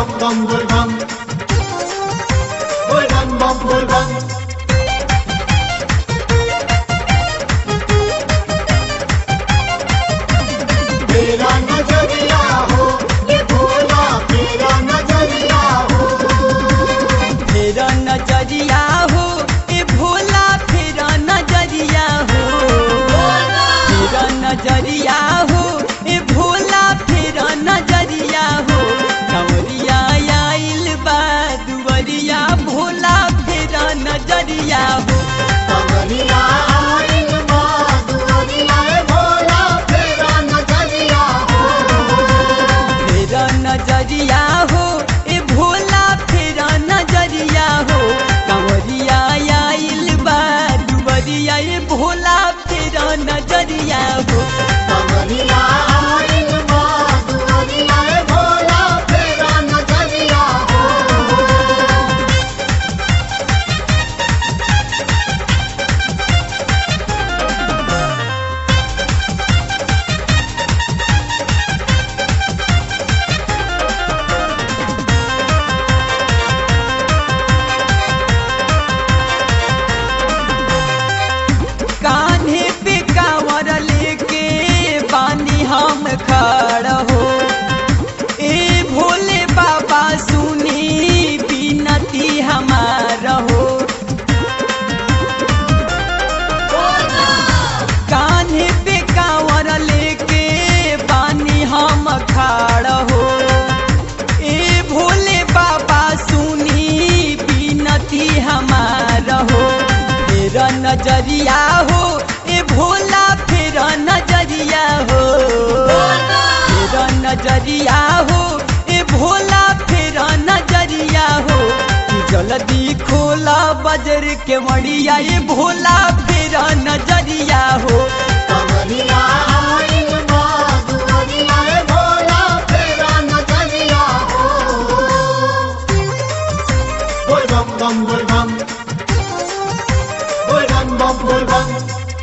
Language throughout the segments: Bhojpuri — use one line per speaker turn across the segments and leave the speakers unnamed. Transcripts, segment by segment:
bum bum bul bum. Bul bum bum bul bum. तेरा नजरिया हो ये भोला तेरा नजरिया हो
फेरा नजरिया हो ए भोला फेरा नजरिया हो फेरा नजरिया हो ए भोला फेरा नजरिया हो कंवरिया आइल बा दुवरिया भोला फेरा नजरिया हो
कमरिया आइल बा दुआरिया ए भोला तेरा नजरिया हो
फेरा नजरिया हो ए भोला फेरा नजरिया हो कंवरिया आइल बा दुवरिया ए भोला फेरा नजरिया हो
कमरिया आइल बा दुआरिया ए भोला तेरा नजरिया हो
कान्हे पे कांवर लेके बानी हम खड़ हो ए भोले बाबा सुनी बिनती हमार हो कान्हे पे कांवर लेके बानी हम खड़ हो ए भोले बाबा सुनी बिनती हमार हो फेर नजरिया हो ए भोला फेर नजरिया हो फेर नजरिया हो ए भोला फेर नजरिया हो कि जल्दी खोला बजर के मड़िया ए भोला फेर नजरिया हो
कमरिया आइल बा दुआरिया ए भोला तेरा नजरिया हो बोल बम बम बोल बम बोल बम बम बोल बम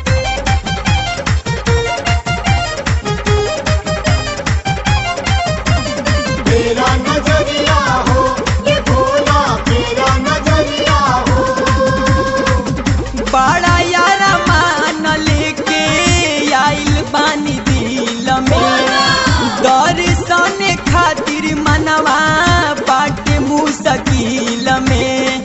तेरा नजरिया हो ये भोला तेरा नजरिया हो
बड़ा यारा मान लेके आइल बानी दिल में दर्शन खातिर मनवा बाटे मुश्किल में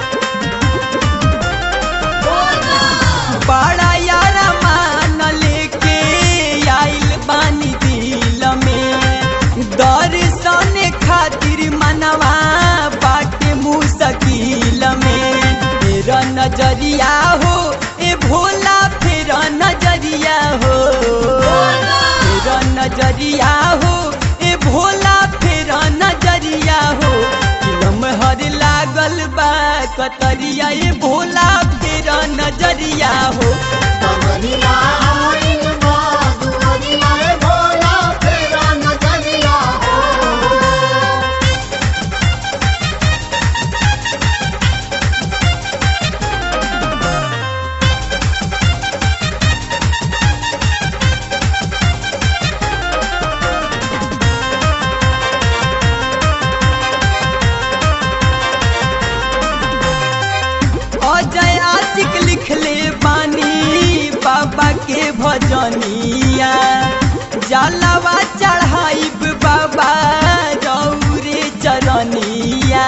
बड़ा यारा मान लेके आइल बानी दिल में दर्शन खातिर मनवा बाटे मुश्किल में फेर नजरिया हो ए भोला फेर नजरिया हो फेर नजरिया हो ए भोला फेर नजरिया हो लमहर लागल बा कतरिया ए भोला फेर नजरिया हो
कमरिया आइल बा दुआरिया ए भोला तेरा नजरिया हो
अजय आशिक लिखले बानी बाबा के भजनिया जलवा चढ़ाइब बाबा रौरे चरनिया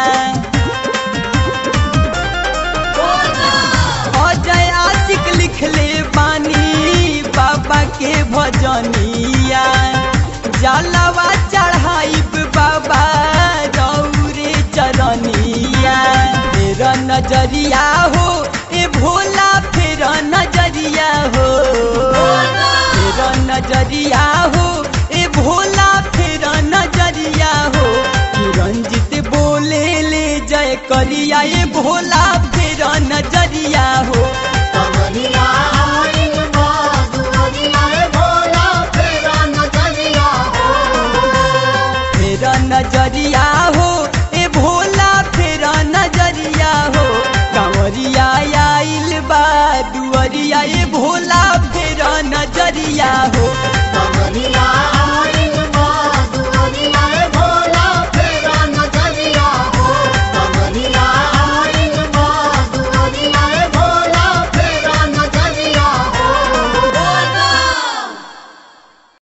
अजय आशिक लिखले बानी बाबा के भजनिया जलवा चढ़ाइब बाबा रौरे चरनिया फेर नजरिया हो ए भोला फेर नजरिया हो फेर नजरिया हो ए भोला फेर नजरिया हो कि रंजित बोले ले जय करिया ए भोला